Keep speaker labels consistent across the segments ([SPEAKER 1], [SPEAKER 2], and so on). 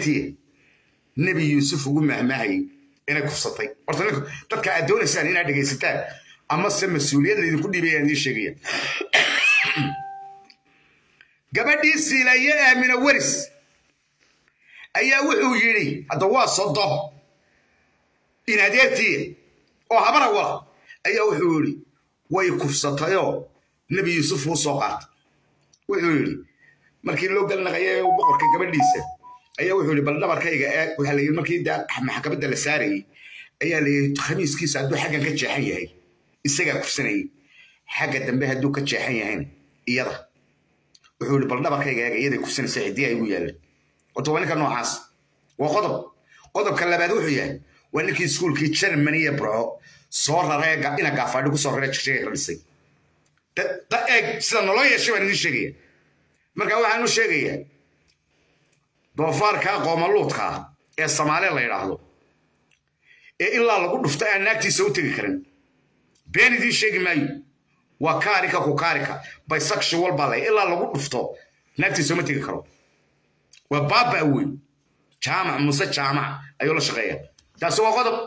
[SPEAKER 1] adeertiya nebi yuusuf ugu mahmaahayay inay kufsatay horta ninku dadka aad doonaysaan inaad dhegaysataan ama se mas-uuliyad laydinku dhiibaya idiin sheegaya gabadhii siilaye aamina weris ayaa wuxuu yidhi hadda waa sodo in adeertiya oo habara wala ayaa wuxuu yidhi way kufsatayoo nebi yuusuf uu soo qaatay wuxuu yidhi markii loo galnaqayay boqorka gabadhiisa ayaa wuxuu yidhi bal dhabarkayga eeg waxaa la yidhi markii maxkamadda la saarayey ayaa la yidhi khamiiskiisa hadduu xaggan ka jeexan yahay isagaa kufsanayay xagga dambe hadduu ka jeexan yahayna iyada wuxuu yidhi bal dhabarkayga eeg iyaday kufsanaysa ciddii ay igu yaalan horta waa ninka noocaas waa qodob qodobka labaad wuxuu yahay waa ninkii iskuulkii germany ee burco soo raree ina gaafaadhi ku soo raree jigjiga ka dhisay da eeg sida noloo yeeshay baan idiin sheegaya marka waxaan u sheegayaa doofaarka qoomaluudka ee soomaaliya la yidhaahdo ee ilaa lagu dhufto aan naagtiisa u tegi karin been idiin sheegi maayo waa kaarika ku kaarika bisexual baa lay ilaa lagu dhufto naagtiisa uma tegi karo waa baaba weyn jaamac muse jaamac ayuu la shaqeeya taasi waa qodob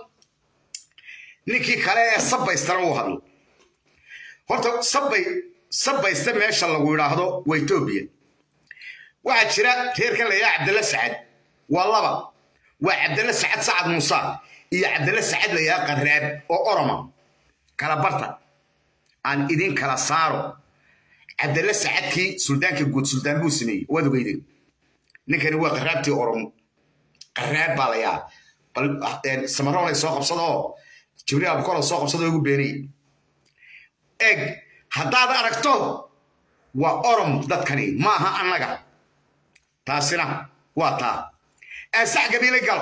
[SPEAKER 1] ninkii kale ee sabaystana uu hadlo horta sabay sabaysta meesha lagu yidhaahdo waa etoobiya waxaa jira reerkan la yidhaha cabdalla sacad waa laba waa cabdalla sacad sacad muuse iyo cabdalla sacad la yidhaha qaraab oo oroma kala barta aan idin kala saaro cabdalla sacadkii suldaanka guud suldaan buu sameeyey waad ogeydeen ninkani waa qaraabtii oromo qaraab baa la yaa bal samaroolay soo qabsada oo jibriil abukolo soo qabsada ugu beeniyey eg haddaad aragto waa orom dadkani maaha annaga taasina waa taa ee sac gabiilay galo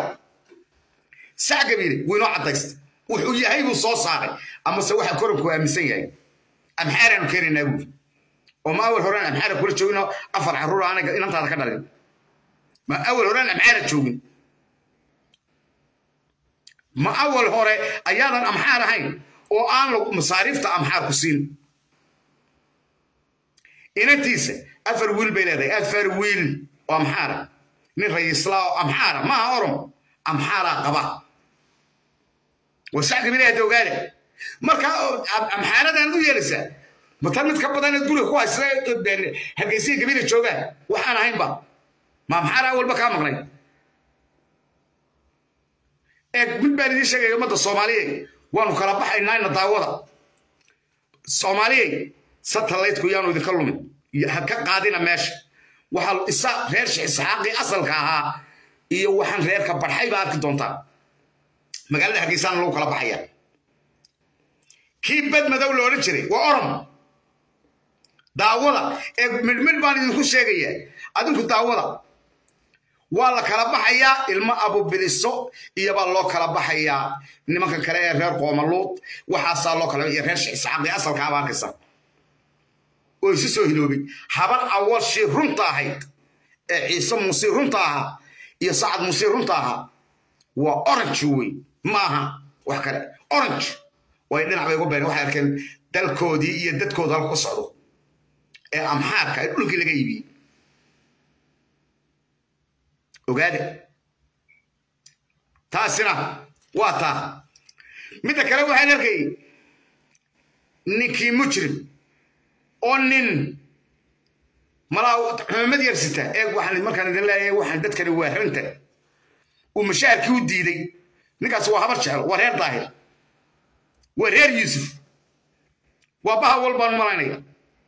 [SPEAKER 1] sac gabiile wuu inoo caddaysta wuxuu yahay buu soo saaray amase waxa koranku aaminsan yahay amxaaraanu keenaynaa buuri oo ma awal horaan amxaara kula joogino afar carruur anaga inantaada ka dhalin ma awal horaan amxaara joogin ma awal hore ayaadan amxaar ahayn oo aan masaariifta amxaar ku siin inantiisa afar wiil bay leedahay afar wiil oo amxaara nin rayislaa oo amxaara maaha orom amxaaraa qaba wasac gabilaha ogaada marka amxaaradan u yeelaysaa matan mid ka badan guriga ku haysta hargeysiya gabila joogaan waxaan ahaynba ma amxaara walba kaa maqnay eeg mid baan idiin sheegaya ummadda soomaaliyeed waanu kala baxaynaa daawada soomaaliyey satellaytku yaanu idinka lumin ha ka qaadina meesha waxaa isa reer isxaaqii asalka ahaa iyo waxaan reerka barxay baa arki doontaa magaalada hargeysaana lagu kala baxaya kii bad madow la odhan jiray waa orom daawada ee midhmidh baan idinku sheegaya adinku daawada waa la kala baxayaa ilmo abubiliso iyobaa loo kala baxayaa nimanka kale ee reer qoomaluud waxaasaa loo kala iyo reer isxaaqii asalkaaba arkaysa oo isu soo hiloobay habar awalshii runta ahayd ee ciise muusii runta ahaa iyo sacad muusii runta ahaa waa orange wey maaha wax kale orange way dhinac bay ugu been waxay arkeen dalkoodii iyo dadkooda halka ku socdo ee amxaarka ee dhulkii laga iibiyey ogaada taasina waa taa midda kale waxaan arkayay ninkii mujrim oo nin malaa xumamad yar sita eeg waxaan markaan idin leeyahay waxaan dadkani waa ranta uu mashaarkii u diiday ninkaas waa habar jecel waa reer daahir waa reer yuusuf waa baha walbaan malaynaya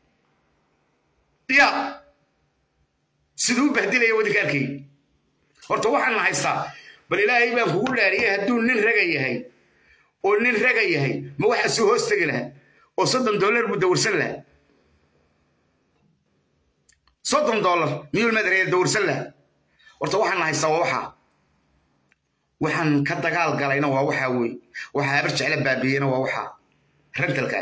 [SPEAKER 1] ya siduu u bahdilaya wadinka arkay horta waxaan haystaa bal ilaahay baan kugu dhaariyey hadduu nin raga yahay oo nin raga yahay ma waxaa soo hoos tegi lahaa oo soddon dollar buu dawrsan lahaa soddon dollar miyuu madaraya dawrsan lahaa horta waxaan haystaa waa waxaa waxaan ka dagaal galayna waa waxaa wey waxaa habar jecla baabiyeyna waa waxaa rantalkaa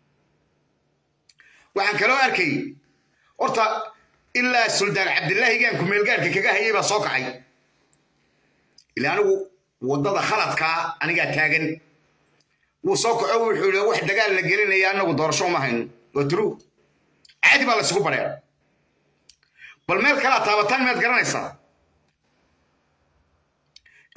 [SPEAKER 1] waxaan kaloo arkay horta ilaa suldaan cabdillaahigaan kumeelgaarka kaga hayay baa soo kacay ila anigu waddada khaladkaa anigaa taagan wuu soo kaco wuxuu yidhi wax dagaal la gelinaya anagu doorasho uma hayno waa true caadi baa laysugu bareera bal meel kalaa taabataan miyaad garanaysaa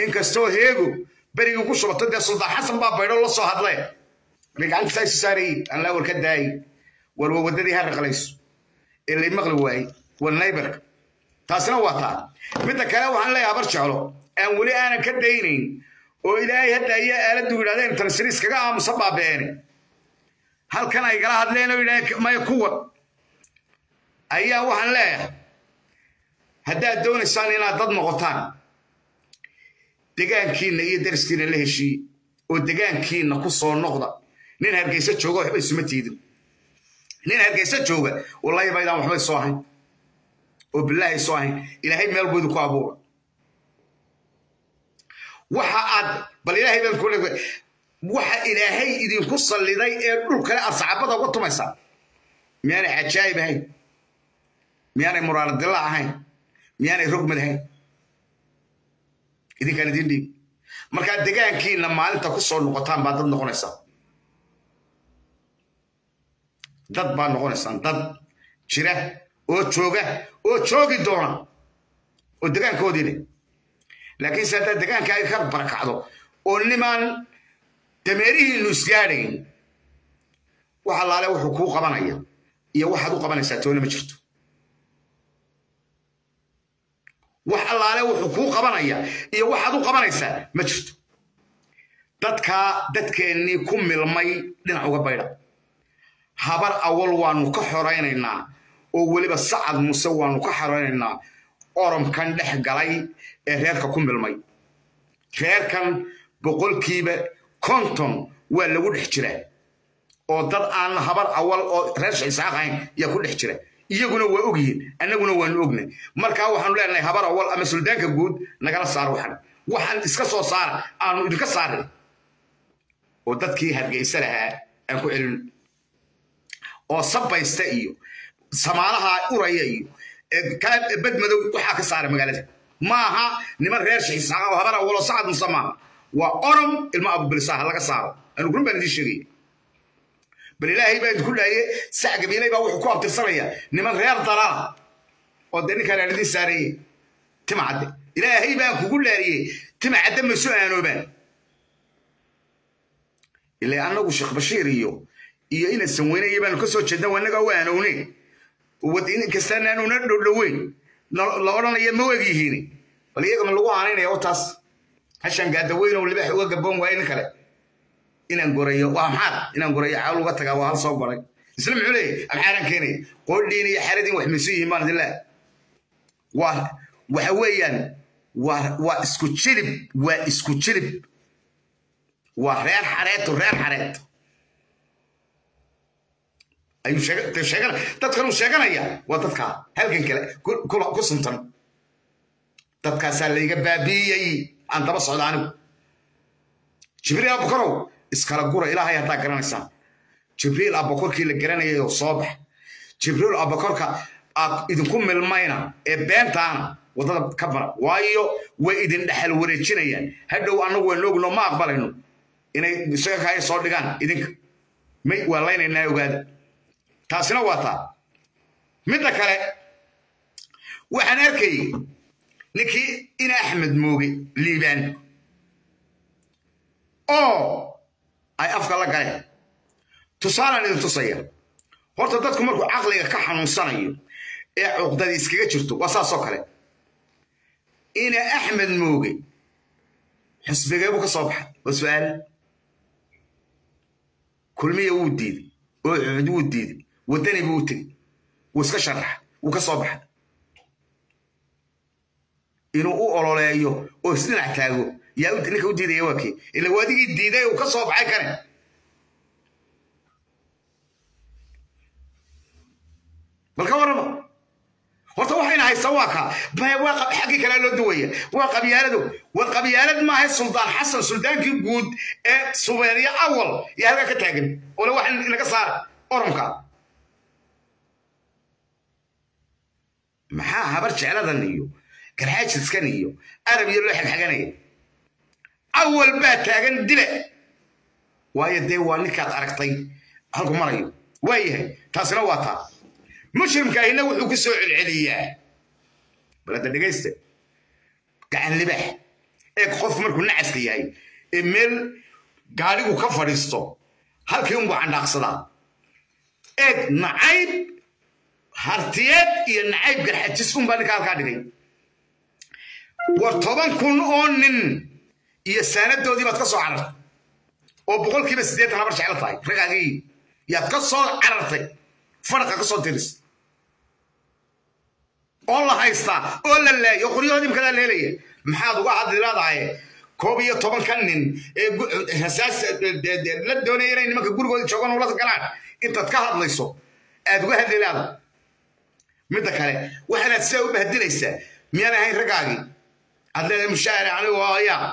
[SPEAKER 1] inkastoo heego berigii ku shubato dee suldaan xasan baa baydho la soo hadlee markay gacanta saa isu saarayey aan laa war ka daayey war waa waddadii ha raqlayso ee lay maqli waayey war naybarka taasina waa taa midda kale waxaan leeyahay habar jeclo aan weli aanan ka daynayn oo ilaahay hadda ayaa aaladdu yidhahdeen tansiri iskaga aamusa baabeene halkan ay gala hadleen oo yidhahdeen maya kuwan ayaa waxaan leeyahay haddaad doonaysaan inaad dad noqotaan degaankiinna iyo dariskiinna la heshiiye oo degaankiinna ku soo noqda nin hargeysa jooga waxba isuma tiidin nin hargeysa jooga wallahi baydaan waxbay soo ahayn oo bilaahay soo ahayn ilaahay meel buu idinku abuura waxa aad bal ilaahay baan ku leeyahay waxa ilaahay idinku salliday ee dhul kale aad saxaabada uga tumaysaa miyaanay cajaayib ahayn miyaanay muraaradilla ahayn miyaanay rogmad ahayn idinkaan idin dhiib markaa degaankiinna maalinta ku soo noqotaan baa dad noqonaysaa dad baa noqonaysaan dad jira oo jooga oo joogi doona oo degaankoodii leh laakiin se haddaad degaanka ay ka barakacdo oo nimaan dameerihiinu isgaadhayn wax allaale wuxuu kuu qabanaya iyo waxaad u qabanaysaa toona ma jirto wax allaale wuxuu kuu qabanaya iyo waxaad u qabanaysaa ma jirto dadkaa dadkeennii ku milmay dhinac uga baydha habar awal waanu ka xoraynaynaa oo weliba sacad muse waanu ka xoraynaynaa oromkan dhex galay ee reerka ku milmay reerkan boqolkiiba konton waa lagu dhex jiraa oo dad aan habar awal oo reer shisaaq ahayn yaa ku dhex jira iyaguna waa ogyihiin annaguna waanu ognay markaa waxaanu leenahay habar awal ama suldaanka guud nagala saar waxan waxaan iska soo saara aanu idinka saarin oo dadkii hargeysa lahaa aan ku celin oo sabaysta iyo samaalaha uraya iyo badmadow waxaa ka saara magaalada maaha niman reer shiisaaqa oo habar awal oo sacad musa maaha waa orom ilmo abubilsaaha laga saaro anu run baan idiin sheegaya bal ilaahay baa idinku dhaaye sac gabiilay baa wuxuu ku abtirsanaya niman reer dalaala oo dee ninkaan aan idiin saarayey tima cadde ilaahay baan kugu dhaariyey tima cadde ma isu aanoobaan ilaa annagu sheekh bashiir iyo iyo ina sanweynayo baanu ka soo jeedna wanaga u aanowne inkastaan aanuna dhowdhoweyn la odhanaya ma weg yihiin bal iyagama lagu aanaynaya o taas hashan gaadaweyn oo libaax uga gaboon waaye nin kale inaan gorayo waa maxaad inaan gorayo cawl uga tagaa waa hal soo goray isla muxuu leeyahy amxaaran keenaya qoodhiin iyo xaradin wax misu yihiin baan idin waa waxa weeyaan waa waa isku jilib waa isku jilib waa reer xareeto reer xareet ayuu sheegana dadkan uu sheeganaya waa dadkaa halkan kale ku suntan dadkaasaa layga baabiiyey aan daba socda anigu jibriil abakorow iskala gura ilaahay haddaa garanaysaan jibriil abakorkii la garanayay oo soo bax jibriil abakorka aad idinku milmayna ee beentaana waddada ka bara waayo way idin dhexal wareejinayaan hadhow annagu waan ogno ma aqbalayno inay isaga kaaya soo dhigaan idinka may waa laynaynaa ogaada taasina waa taa midda kale waxaan arkayey ninkii ina axmed mooge liibaan oo ay afka la galeen tusaalaan idin tusaya horta dadku markuu caqliga ka xanuunsanayo ee cuqdadii iskaga jirto waa saasoo kale ina axmed mooge xusbigee buu ka soo baxay waa su-aal kulmiya wuu diiday oo cuud wuu diiday waddani buu u tegey wuu iska sharaxa wuu ka soo baxay inuu u ololeeyo oo isdhinac taago yaa ninka u diidaya waa kii ila waadigii diiday uu ka soo baxay kane bal ka warrama horta waxayna haysaa waa kaa waa xaggii kale loo duwaya waa qabyaaladu war qabyaalad maaha suldaan xasan suldaankii guud ee subeeryo awal iyo halkaa ka taagan ole wax inaga saara oromka maxaa habar jecladan iyo garxaajiskan iyo arab iyo loo xagxaganaya awal baa taagan dile waayo dee waa ninkaad aragtay halku marayo waa yahay taasina waa taa mushrimkaahina wuxuu ku soo celceliyaa bal hadda dhegaysta gacan libax eeg qofku markuu nacaska yahay ee meel gaadhigu ka fadhiisto halkii unbuu candhaaqsadaa eeg nacayb hartiyeed iyo nacayb garxajis unbaa ninka halkaa dhigay war toban kun oo nin iyo saanadoodii baad ka soo carartay oo boqolkiiba siddeetan habar jeclo tahay ragaagii yaad ka soo carartay faraqa ka soo diris oo la haystaa oo la laayo qoryahoodii makadaa leelaya maxaad uga hadli leedahay koob iyo tobanka nin ee rasaas la doonaya inay nimanka gurigooda joogaan ula galaan intaad ka hadlayso aad uga hadli leedahay midda kale waxaanaad sidaa u bahdilaysaa miyaan ahayn raggaagii aad leedahay mushaahar anigu ayaa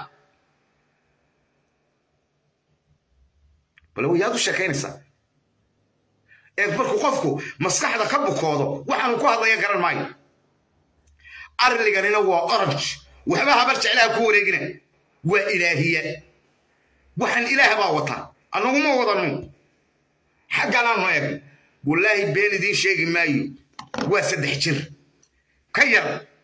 [SPEAKER 1] bal yaad u sheekaynaysaa ee markuu qofku maskaxda ka bukoodo waxaanu ku hadlaya garan maayo arliganina waa orange waxba habar jeclaha ku wareegina waa ilaahiya waxaan ilaah baa wata annaguma wadano xagganaanu eeg wallaahi been idiin sheegi maayo waa saddex jir ka yar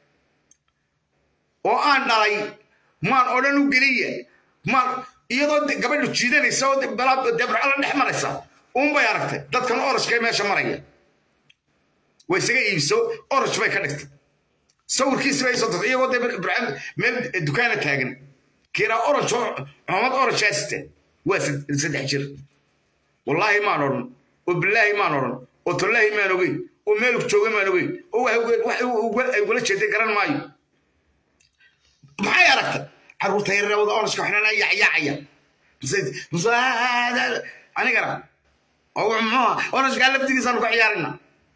[SPEAKER 1] oo aan dhalay maan odhan u geliya maan iyadoo gabadhu jiidanaysa oo debracala dhex maraysa uunbay aragtay dadkan orajkee meesha maraya way isaga iibso oraj bay ka dhigtay sawirkiisi bay soo tagtay iyagoo debracam meel dukaana taagan kiraa oraj cumad orajaasite waa saddex jir wallaahi maan odhan oo bilaahi maan odhan oo tollaahi maan ogeyn oo meel jooga maan ogeyn oo ay ugala jeeday garan maayo maxay aragtay caruurta yareewada orajka xunana yacyaacaya anigana oo muxuha orajkaa laftigiisaanu ka ciyaarina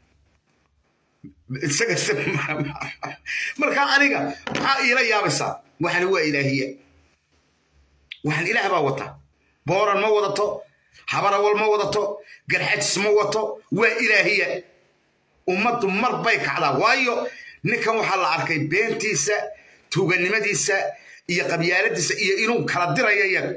[SPEAKER 1] markaa aniga maxaa iila yaabaysaa waxani waa ilaahiya waxaan ilaah baa wata booran ma wadato habarawal ma wadato garxajis ma wato waa ilaahiya ummaddu mar bay kacdaa waayo ninkan waxaa la arkay beentiisa tuuganimadiisa iyo qabyaaladiisa iyo inuu kala dirayo iyaga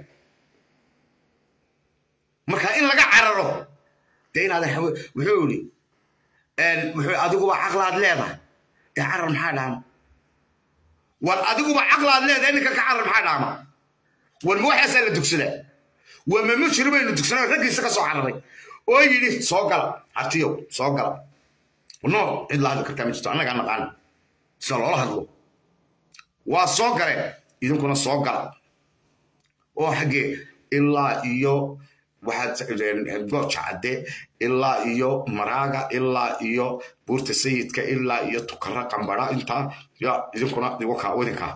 [SPEAKER 1] marka in laga cararo dee inaad wuxuu yidhi adiguba caqlaad leedahay dee carar maxaa dhaama war adiguba caqlaad leedahay ninka ka carar maxaa dhaama war ma waxaasaa la dugsadaa waa ma mujrimaynu dugsanay raggiisa ka soo cararay oo yidhi soo gala hartiyow soo gala no cid la hadli kartaa ma jirto annagaa naqaana sida loola hadlo waa soo galeen idinkuna soo gala oo xaggee ilaa iyo waxaad gooja cadde ilaa iyo maraaga ilaa iyo buurta sayidka ilaa iyo tukara qambara intaa ya idinkuna idinkaa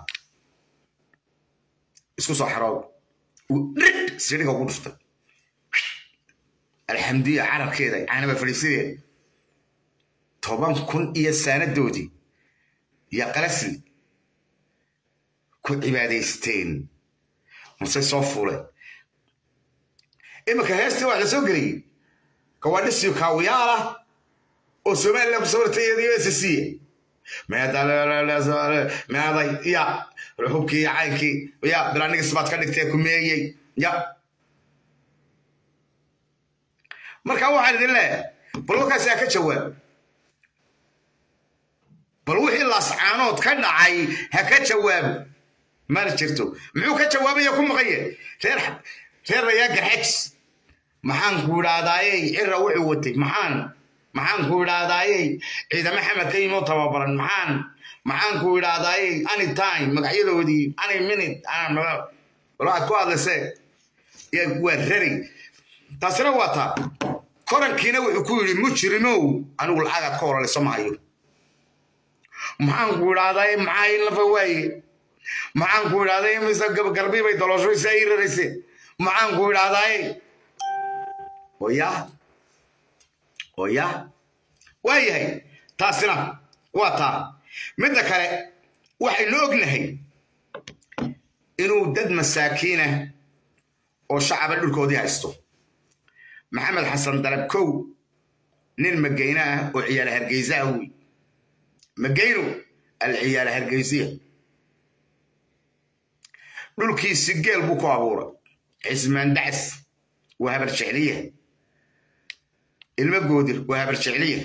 [SPEAKER 1] isku soo xaroob dhig sidhiga ugu dhuftay alxamdiya carabkeeda caanaba fadhiisideeda toban kun iyo saanadoodii iyo qalasli ku cibaadaysteen masay soo fuuleen iminka heestii waa la soo geliyey gawadhisiyo kaawiyaal ah oo somalilan ku sawirtay ssc meeday ya hubkii iyo caynkii ya bilanigis baad ka dhigtee kumeeyey ya marka waxaan idin leeyahay bal warkaasi ha ka jawaab bal wixii laascaanood ka dhacay ha ka jawaabo mana jirto muxuu ka jawaabaya ku maqanye reer reer rayaa garxajis maxaan ku idhaahdaayey cira wuxuu watay maxaan maxaan ku idhaahdaayey ciidamo xamed ka yimoo tababaran maxaan maxaan ku idhaahdaayey anytime magacyadoodii any minute waxaad ku hadlaysee waa rari taasina waa taa korankiina wuxuu ku yidhi mujrimow anigu lacagaad ka horaliso mahayo maxaan ku idhaahdaayey maxaa in lafa waaye maxaan ku idhahday mise garbii bay daloosho isaa ii rarayse maxaan ku idhahdaaye oya oya waa yahay taasina waa taa midda kale waxaynu ognahay inuu dad masaakiinah oo shacaba dhulkoodii haysto maxamed xasan dalab kow nin magayne ah oo ciyaala hargeysaha wey magayno alciyaala hargeysiya dhulkiisi geel buu ku abuuray cismaan dacas waa habar jecliya ilmo goodir waa habar jecliya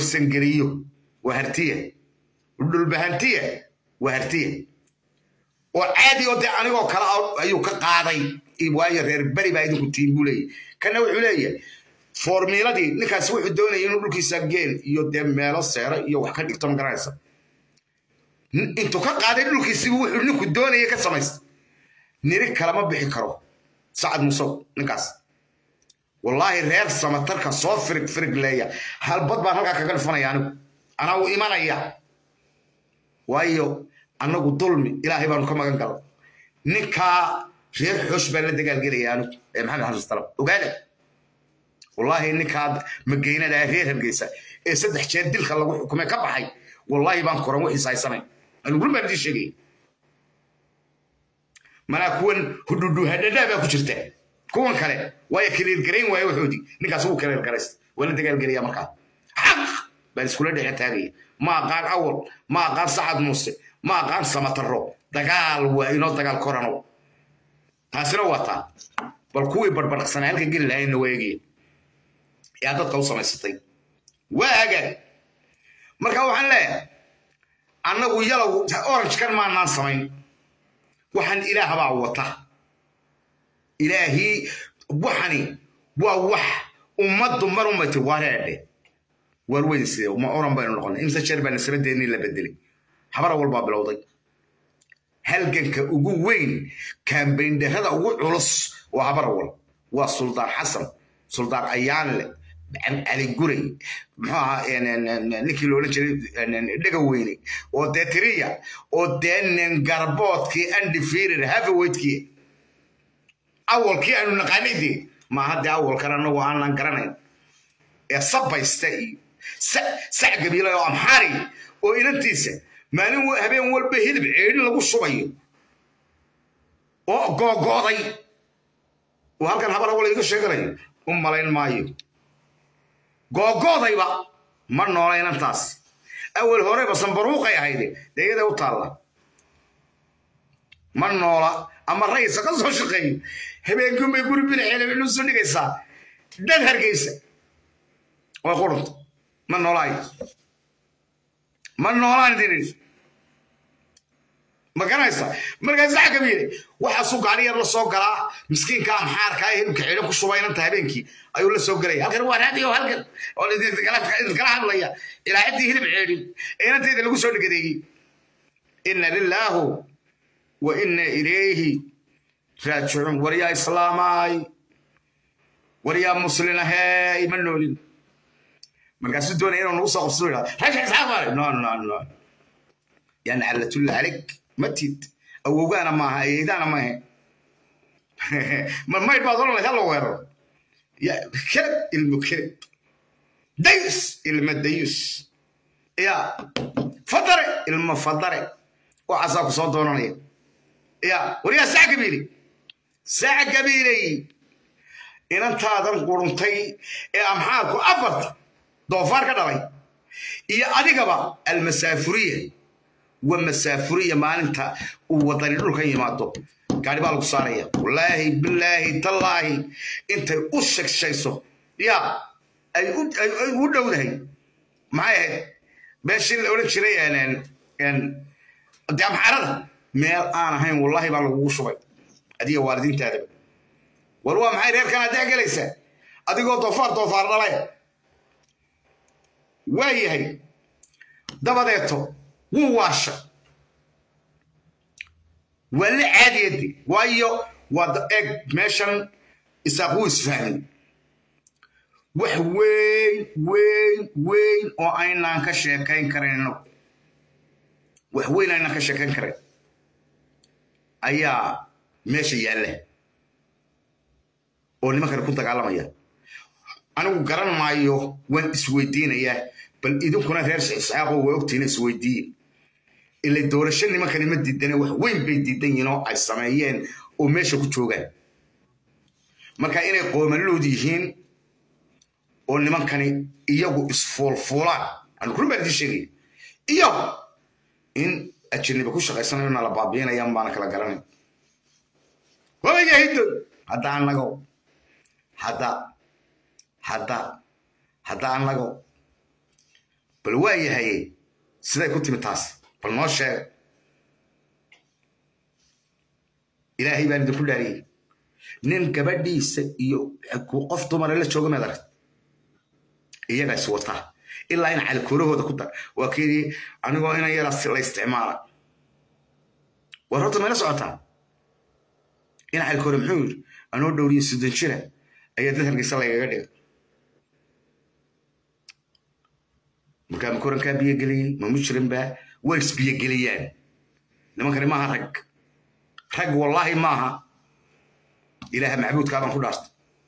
[SPEAKER 1] warsangeliyo waa hartiya dhulbahantiya waa hartiya oo caadi oo dee anigoo kale ayuu ka qaaday waayo reer beri baa idinku tiin buu leeyahy kana wuxuu leeyahay formiiladii ninkaasi wuxuu doonaya inuu dhulkiisa geel iyo dee meelo seero iyo wax ka dhigto magaranaysa intuu ka qaaday dhulkiisibu wuxuu ninku doonaya ka samaysta niri kalama bixi karo sacad musow ninkaas wallaahi reer samatarka soo firig firig leeya halbad baan halkaa kaga dhifanaya anigu anaa u imanaya waayo annagu dulmi ilaahay baanu ka magan gala ninkaa reer xoosh baan la dagaalgelaya anigu ee maxamed xasan salam ogaada wallaahi ninkaa mageynada reer hargeysa ee saddex jeer dilka lagu xukumay ka baxay wallaahi baan koran wixiis haysanay anigu run baan idiin sheegaya manaa kuwan hudhudhuhadhadhaa baa ku jirta kuwan kale waaya kaliilgarayn waaye waxoodii ninkaas wuu kaliilgaraysta waa la dagaalgelaya markaa xaq baan iskula dhexe taagaya ma aqaan awal ma aqaan sacad muuse ma aqaan samataro dagaal waa inoo dagaal korano taasina waa taa bal kuwii barbardhaqsanaa halka geli lahaynna waa eegaya yaa dadka u samaysatay waa hagaag marka waxaan leeyahay annagu yalow orange kan maanaan samayn waxaan ilaah baa wata ilaahii waxani waa wax ummaddu mar umati wareedhe waar weyn sidee ma oran baynu noqonay imse jeer baa nasabadeennii la bedelay habara walbaa bilowday halganka ugu weyn kaambayndharada ugu culus waa habara wal waa suldaan xasan suldaan ayaanle cali guray muxuu ahaa ninkii loolan jiray dhega weyne oo dee tiriya oo dee nin garboodkii andifirir haverweightkii awalkii aanu naqaanay dee maaha dee awalkan anagu aanan garanayn ee sabaysta iyo sac gabiila oo amxaari oo inantiisa maalin habeen walba hilib ceedhin lagu shubayo oo googo'day oo halkan habar awal iga sheeganayo u malayn maayo googo'dayba ma noola inantaas awal horeba sambaruuqay ahayde dee iyada u taalla ma noola ama raysa ka soo shaqeeyo habeenkiunbay guri binaxeelnu soo dhigaysaa dad hargeysa way qurunta ma noolaay ma noolaan dirin ma garanaysa markaas sax kabiire waxaasuu gaari yar la soo galaa miskiinka amxaarka ee hilibka xidho ku shuba inanta habeenkii ayuu la soo gelaya halkan waa raadiyo halkan oo idinkala hadlaya ilaa ciddii hilib ceedhin ee inanteeda lagu soo dhigadeeyey ina lilaahu wa ina ilayhi raajicuun waryaa islaamaay waryaa muslinahey ma noolin markaasuu doonaya inuu nagu soo qabsado yidhahda rasha isxaaq no no no yani calatulla calig matid awowgaana maaha ayeydaana maahe maydh baad oran lahayd hala weeraro kelab ilmu kelab dayus ilma dayus ya fadare ilma fadare waxaasaa ku soo doonanaya ya waryaa sac gabiile sac gabiiley inantaadan quruntay ee amxaadku afarta doofaar ka dhalay iyo adigaba almasaafuriya wa masaafuriya maalinta uu wadani dhulkan yimaado gaari baa lagu saaraya wallaahi bilaahi tallaahi intay u shegshayso ya ay u dhowdahay maxay ahayd meeshii la odhan jiray de amxarada meel aan ahayn wallaahi baa lagugu shubay adiga waalidiintaadaba war waa maxay reerkan haddaa gelaysaa adigoo doofaar doofaar dhalay waa yahay dabadeeto wuu waasha waa la caadiyadi waayo waa eg meeshan isaaq wuu isfahmay wax weyn weyn weyn oo aynaan ka sheekayn karayn inagu wax weyn aynaan ka sheekayn karayn ayaa meesha yaalla oo nimankani ku dagaalamaya anigu garan maayo waan isweydiinayaa bal idinkuna reer isxaaqoo waa ogtiina isweydiiye ila doorasho nimankani ma diidane wax weyn bay diidan yihiin oo ay sameeyeen oo meesha ku joogaan marka inay qoomaluud yihiin oo nimankani iyagu isfuulfuulaan anu run baan idiin sheegaya iyo in ajaniba ku shaqaysanayo na la baabiinayaan baana kala garanay wabayahido hadda annago hadda hadda hadda annago bal waa yahaye siday ku timi taas bal noo sheega ilaahay baan idinku dhaariyey nin gabadhiisa iyo qof dumare la jooga meed aragt iyagaa is wataa ilaa in calkoolahooda ku dar waa keedii anigoo inan yara la isticmaala war horta mayla socotaa in calkoole muxuu yidhi anoo dhowriyo soddon jira ayaa dad hargeysa lagaga dhiga markaa makorankaa biyogeliyey ma mujrim baa way isbiyogeliyaan nimankani maaha rag rag wallaahi maaha ilaaha macbuudkaabaan ku dhaartay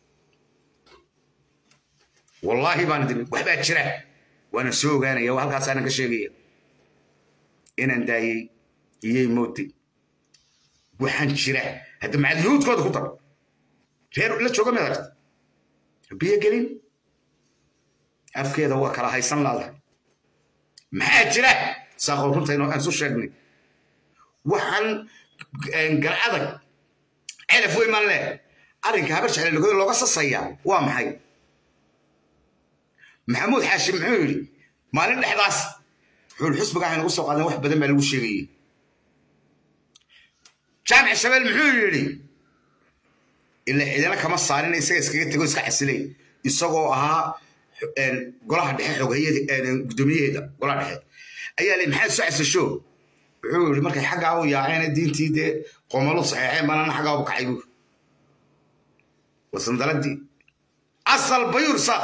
[SPEAKER 1] wallaahi baan idin waxbaa jira waana soo ogaanaya halkaasaanan ka sheegaya inaan daayey iyay mootay waxaan jira hadda macadyahuudkooda ku dar reer la jooga mid aragta biyo gelin afkeeda waa kala haysan laada maxaa jira saaqool runtayno aan isu sheegnay waxaan garacadag celaf wey maan leh arrinka habar jecel lagoy looga sasayaa waa maxay maxamuud xaashim muxuu yidhi maalin dhexdaas xuul xusbiga waxay nagu soo qaadeen wax badan baa lagu sheegayey jaamic shabeel muxuu yidhi ila cidina kama saarin isaga iskaga tego iska xasilay isagoo ahaa golaha dhexe xoghayada guddoomiyaheeda golaha dhexe ayaa le maxaad soo xasasho wuxuu yidhi markay xaggaa u yaaceen diintii dee qomalu saxeexeen banana xaggaa u kacay buu wasandaladii asal bayursa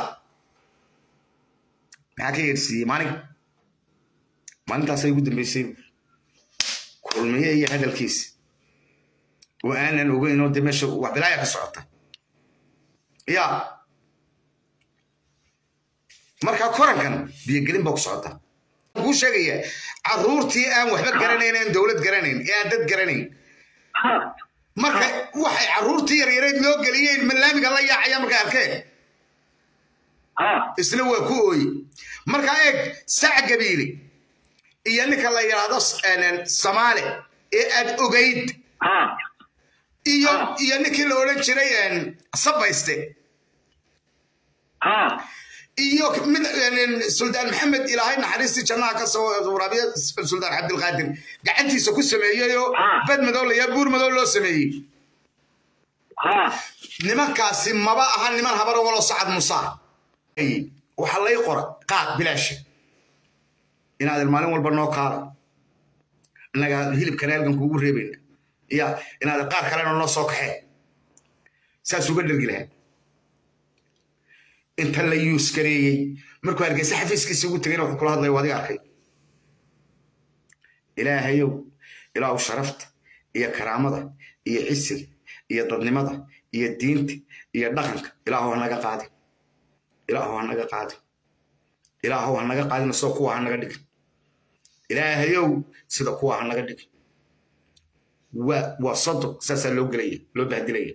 [SPEAKER 1] maxaa ka yeedhsiiyey maalin maalintaasay ugu dambeysay kulmiye iyo hadalkiisa oo aanan ogeyn oo de meesha wax bilaaya ka socota ya markaa korankan biyogelin baa ku socota kuu sheegaya caruurtii aan waxba garanayn aan dowlad garanayn ee aan dad garanayn marka waxay caruurtii yaryareed loo geliyeen malaamiga la yaacaya markay arkeen isna waa ku ooye markaa eeg sac gabiile iyo ninka la yidhaahdo samaale ee aad ogayd iyo iyo ninkii la odhan jiray sabayste iyo mid suldaan maxamed ilaahay naxariistii jannaha ka soo waraabiya suldaan cabdilqaadir gacantiisa ku sameeyeyoo bad madow layaa buur madow loo sameeyey nimankaasi maba aha niman habaro walo sacad musaa waxaa lay qora qaad bilaasha inaadan maalin walba noo kaala innaga hilibkana halgan kuugu reebayna ya inaadan qaar kalena noo soo kaxee saas uga dhergi lahaa inta la yuuskareeyey markuu hargeysa xafiiskiisa ugu tegayna wuxuu kula hadlaya adiga arkay ilaahayow ilaahu sharafta iyo karaamada iyo cisiga iyo dadnimada iyo diinta iyo dhaqanka ilaahu hanaga qaadi ilaahu hanaga qaadi ilaahu hanaga qaadina soo kuwa hanaga dhigin ilaahayow sida kuwa hanaga dhigin waa waa sodo saasaa loo gelaya loo bahdilaya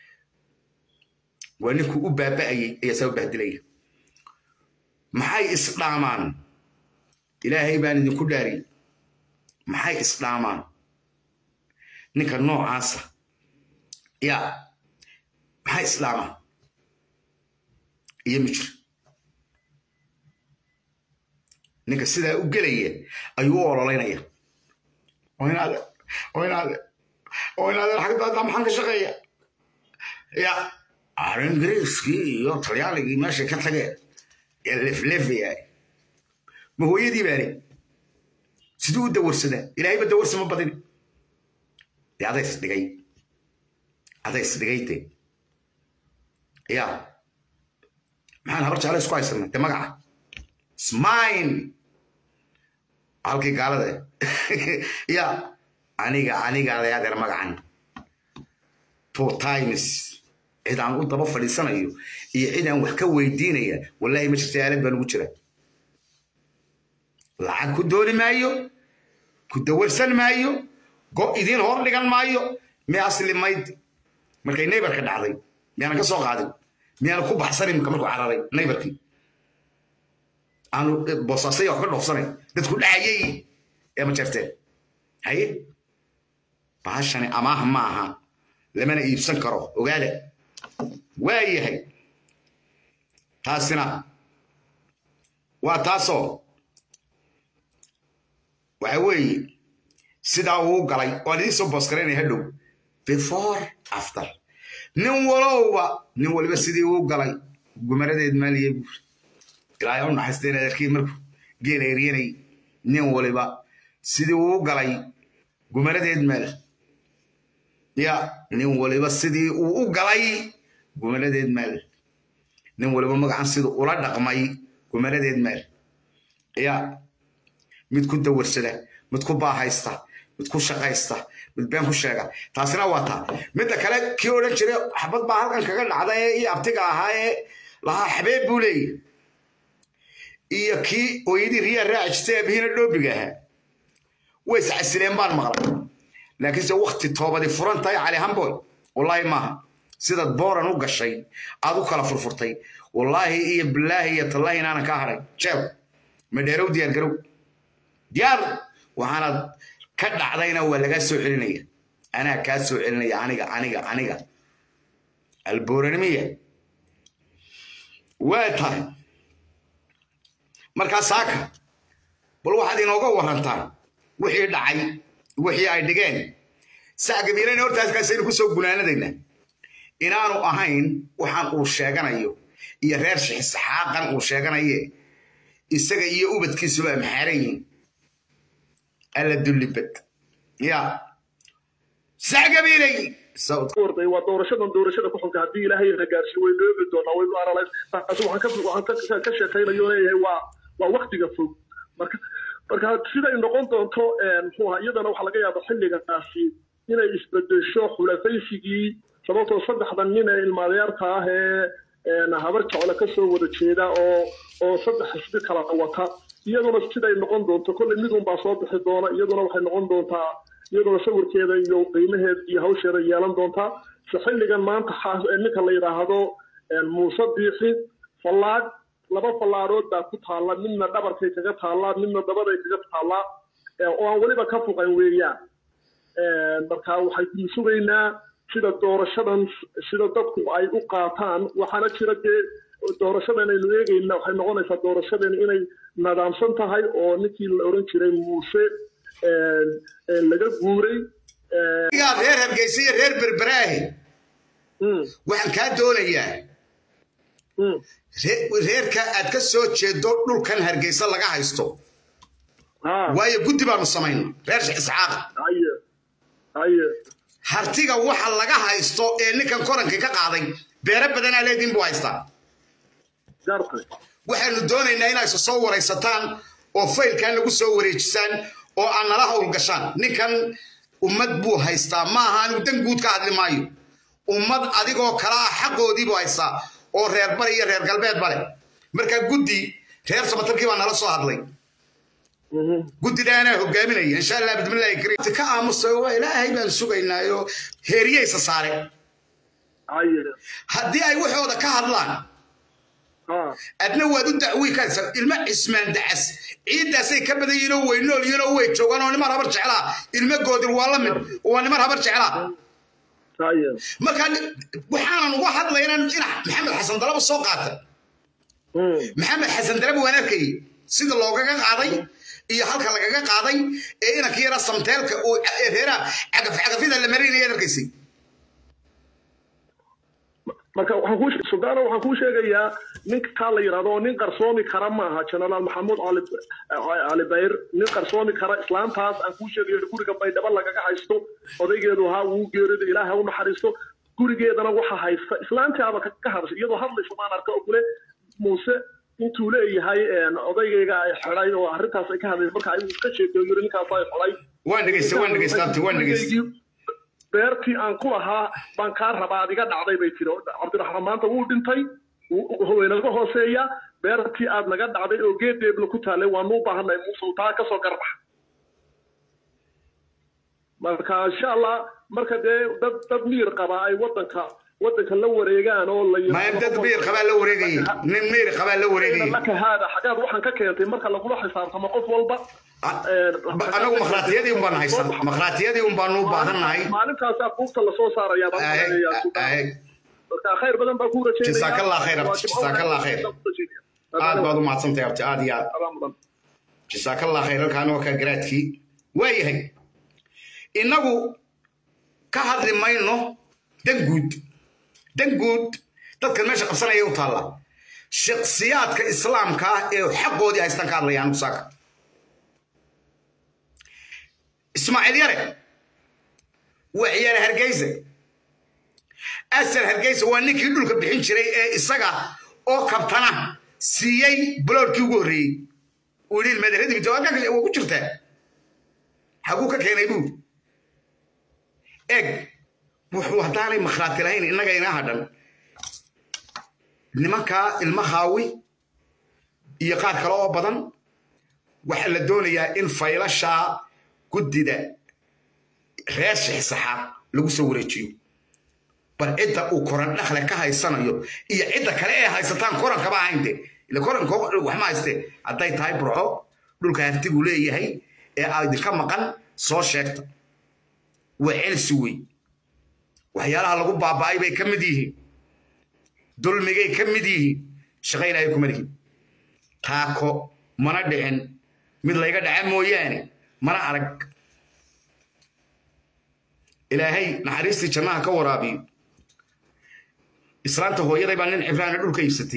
[SPEAKER 1] waa ninkuu u baaba'ayey ayaa saa u bahdilaya maxay isdhaamaan ilaahay baan idinku dhaariyey maxay isdhaamaan ninka noocaasa ya maxay isdhaamaan iyo mijir ninka sidaa u gelaya ayuu u ololaynaya oo inaade oo inaade oo inaade xagdaada maxaan ka shaqeeya ya ingiriiskii iyo talyaaligii meeshay ka tageen ee leflefaya ma hooyadii baani siduu u dawarsadaa ilaahayba dawarsi ma badin dee adays dhigay adays dhigayte ya maxaan habar jecla isku haysanay dee magaca smine halkii gaalada ya aniga aniga adayadeer magacan two times cid aan u daba fadhiisanayo iyo cid aan wax ka weydiinaya wallahi ma jirta aalad baan ugu jira lacag ku dooni maayo ku dawarsan maayo go idiin hor dhigan maayo miyaa slimayd markay neybarka dhacday miyaanan ka soo qaadin miyaana ku baxsan imika markuu cararay neybarkii aanu boosaasay wax ka dhoofsanay dadku dhacayay ee ma jarteen haye bahashani amaaha ma aha lamana iibsan karo ogaada waa yahay taasina waa taasoo waxa weeye sidaa uu galay waan idiin soo boosgaraynaya hadhow before after nin walowba nin waliba sidii uu galay gumaradeed maaliyey buuri ilaahay u naxaysteen adeerkii markuu geela eryanay nin waliba sidii uu galay gumaradeed meel ya nin waliba sidii uu u galay gumaradeed meel nin waliba magacan siduu ula dhaqmay gumaradeed meel ya mid ku dawarsada mid ku baahaysta mid ku shaqaysta mid been ku sheega taasina waa taa midda kale kii odhan jiray xabad baa halkan kaga dhacda ee io abtiga ahaa ee lahaa xabeeb buu leeyahy iyo kii hooyadii riyaa raaci jirtay aabihina dhoobiga ahaa way iscasileen baan maqlay laakiinse wakti toobadi furan tahay cali hamboy wallaahi maaha sidaad booran u gashay aad u kala furfurtay wallaahi iyo bilaahi iyo tallaahi inaanan ka haray jeel madheerow diyaar garow diyaar waxaanad ka dhacdayna waa lagaa soo celinaya anaa kaa soo celinaya aniga aniga aniga alboranimiya waa tahay markaa saaka bal waxaad inooga warantaa wixii dhacay wixii ay dhigeen sacgabiilana hortaaskaasaynu kusoo gunaanadayna inaanu ahayn waxaan uu sheeganayo iyo reer shixisxaaqan uu sheeganaye isaga iyo ubadkiisuba amxaaran yihin alla dullibad ya sacgabiilay
[SPEAKER 2] orday waa doorashadan doorashada ku xunka haddii ilaahay na gaarsiiyo waynu eegi doonaa waynu analyse taasi waxaan ka waxaan ka sheekaynayo leeyahay waa waa waktiga fog marka marka siday noqon doonto muxuu ahaa iyadana waxaa laga yaaba xilligaasi inay isbedesho xulafaysigii sababtoo saddexdan nin ee ilmaadeerta ah ee habar jecle ka soo wada jeeda oo oo saddex xisbi kala wata iyaduna siday noqon doonto kolley midun baa soo bixi doona iyaduna waxay noqon doontaa iyaduna sawirkeeda iyo qiimaheeda iyo hawsheeda yeelan doontaa si xilligan maanta ninka la yidhaahdo muuse biixi fallaag laba fallaarood baa ku taalla midna dhabarkay kaga taallaa midna dabaday kaga taallaa oo aan weliba ka fuqan weeyaan marka waxaynu sugaynaa sida doorashadan sida dadku ay u qaataan waxaana jira dee doorashadan aynu eegayna waxay noqonaysaa doorashadan inay nadaamsan tahay oo ninkii la oran jiray muuse laga guuray
[SPEAKER 1] reer hargeysa iyo reer berberaahe waxaan kaa doonayaa reerka aad ka soo jeedo dhulkan hargeysa laga haysto waayo guddi baanu samayna reer isxaaqa hartiga waxa laga haysto ee ninkan korankii ka qaaday beero badanaa leediin buu haystaa waxaanu doonaynaa inaa isa soo waraysataan oo faylkan lagu soo wareejisaan oo aan nala howlgashaan ninkan ummad buu haystaa maaha anigu dan guud ka hadli maayo ummad adigoo kala ah xaqoodiibuu haystaa oo reer bari iyo reer galbeed bale marka guddi reer samatarkii baa nala soo hadlay guddidaanaa hogaaminaya insha allah bismillahi kariim ka aamusa waa ilaahay baan sugaynaayo heeriyeysa saare haddii ay waxooda ka hadlaan adna waad u dacwii kaasa ilmo cismaan dacas ciiddaasay ka badan yihiin oo way nool yihiin oo way joogaan oo niman habar jeclaa ilmo goodir waa la mid waa niman habar jeclaa marka waxaanan uga hadlayna in maxamed xasan dalaba soo qaata maxamed xasan dalaba waan arkayay sida loogaga qaaday iyo halka lagaga qaaday ee inanka yara samteelka oo reeraha cagaf cagafyada la marinaya arkaysay
[SPEAKER 2] marka waxaan ku suldaana waxaan kuu sheegayaa ninkaa la yidhahdo oo nin qarsoomi kara maaha generaal maxamuud cali bayr nin qarsoomi kara islaantaas aan kuu sheegayo guriga baydhabo lagaga haysto odaygeedu ahaa wuu geerida ilaaha u naxariisto gurigeedana waxa haysta islaantaaba ka hadashay iyadoo hadlaysa maan arka oo kule muuse intuu leeyahay odaygayga ay xidhay oo arrintaas ay ka hadlaysa marka ayuu iska sheekeeyo yiri ninkaas ay xidhay
[SPEAKER 1] waan dhegeysta waan dhegeysta waan dhegeysta
[SPEAKER 2] beertii aan ku lahaa baan kaa rabaa adiga dhacday bay tiri cabdiraxmaan maanta wuu dhintay waynaga hooseeya beertii aad naga dhacday oo geedeebla ku taallay waanu u baahanay muusow taa kasoo garbax marka insha allah marka dee dad dad miyir qaba ay wadanka wadanka la wareegaan oo la
[SPEAKER 1] ma dad miyir qabaa la wareegayay nin miyir qabaa la wareegayay
[SPEAKER 2] laka haada xagaad waxaan ka keentay marka lagula xisaabtamo qof walba
[SPEAKER 1] anagu makhraatiyadii un baan haysan makhraatiyadii un baanu u baahannahay
[SPEAKER 2] maalintaasaa buugta lasoo saarayaa marka khayr badan baa kuu rajeynaya
[SPEAKER 1] jasaakallah khayr abti jasaakallah khayr aad baad u mahadsantahay abti aad iyo aad jasaakallah khayr halkaana waa kaa garaadkii waayahay innagu ka hadli mayno dan guud dan guud dadkan meesha qabsanaya u taalla shaksiyaadka islaamka ah ee xaqoodii haystaan ka hadlayaan musaaka ismaaciil yare waa ciyaare hargeysa asal hargeysa waa ninkii dhulka bixin jiray ee isaga oo kabtana siiyey buloorkii ugu horreeyey uu yidhi ilmaadaradibita waa ku jirtaa xaguu ka keenay buu eg wuxuu haddaanay makhraati lahayn innaga inaa hadhan nimankaa ilma haawi iyo qaar kale oo badan waxaa la doonayaa in faylashaa guddida reer shixsaxa lagu soo wareejiyo bal cidda uu koran dhakle ka haysanayo iyo cidda kale ee haysataan korankaba ahaynte ile koranka wax ma hayste hadday tahay burco dhulka haftigu leeyahay ee aa idinka maqan soo sheegta waa celsi wey waxyaalaha lagu baaba'ay bay ka mid yihiin dulmigay ka mid yihiin shaqo ilaahay kuma lihin taako mana dhicin mid layga dhaca mooyaane mana arag ilaahay naxariistii jannaha ka waraabiyo islaanta hooyaday baa nin cibraana dhulka iibsatay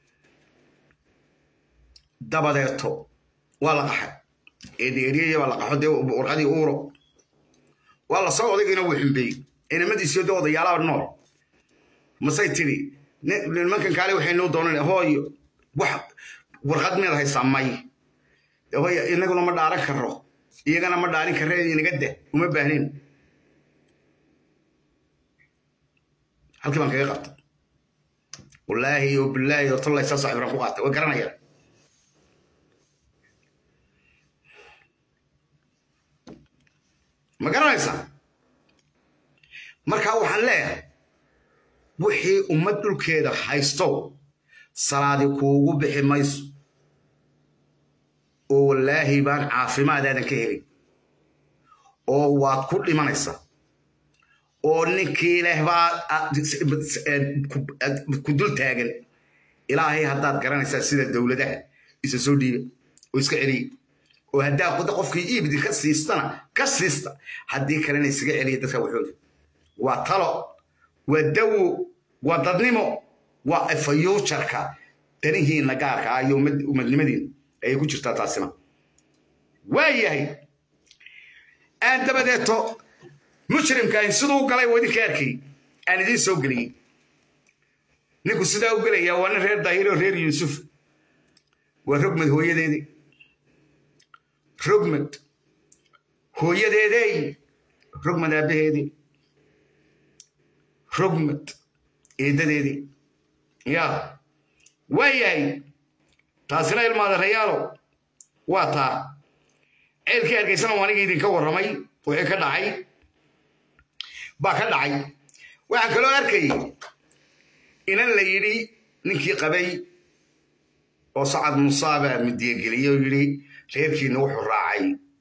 [SPEAKER 1] dabadeeto waa la qaxay eedheeriyaya baa la qaxo dee warqadii uuro waa la soo odaygiina wuu xumbeeyey inamadiisio dee odayaalaha nool masay tidhi nimankan kaale waxaynoo doonan hooyo wax warqad miyaad haysaa may hooya inaguna ma dhaaran karo iyagana ma dhaarin karre inaga dah uma baahnin halkii baan kaga qabtay wallaahi oo bilaahi oo tollay saa saaxiibran ku qaatay way garanayaan ma garanaysaa markaa waxaan leeyahay wixii ummad dhulkeeda haysto salaadi kuugu bixi mayso oo wallaahi baan caafimaadaadan ka helin oo waad ku dhimanaysaa oo ninkii leh baa ku dul taagan ilaahay haddaad garanaysaa sida dowladaha isa soo dhiiba oo iska celiya oo haddaa quda qofkii iibdi ka siistana ka siista haddii kalena isaga celiya dadka waxooda waa talo waa dawo waa dadnimo waa fayuujarka danihiinna gaarka ah iyo umadnimadiina ayay ku jirtaa taasina waa yahay aan dabadeeto mujrimkan siduu galay waa idinka arkay aan idiin soo geliyey ninku sidaa u gelaya waa nin reer daahiro reer yuusuf waa rogmad hooyadeedii rogmad hooyadeedey rogmad aabbaheedii rogmad eedadeedii ya waa yahay taasina ilmaada rayaalo waa taa ceelkii hargeysana waa aniga idinka warramay wixii ka dhacay baa ka dhacay waxaan kaloo arkayay inan la yidhi ninkii qabay oo sacad musaaba midiyageliyey oo yidhi reerkiina wuxuu raacay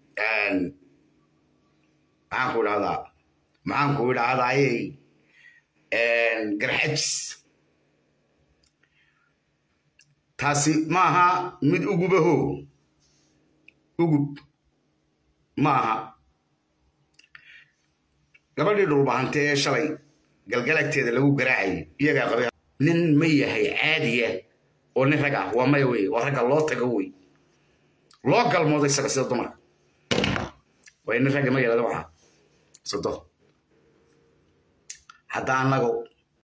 [SPEAKER 1] maxaanku idhahdaa maxaanku idhahdayey garxajis taasi maaha mid ugubaho ugub maaha gabadhii dhulbahante ee shalay galgalagteeda lagu garaacayay iyagaa qabay nin ma yahay caadiya oo nin rag ah waa maya wey waa ragga loo tago wey loo galmoodo isaga sida dumarka way nin ragga ma yalada waxa sado hadda annago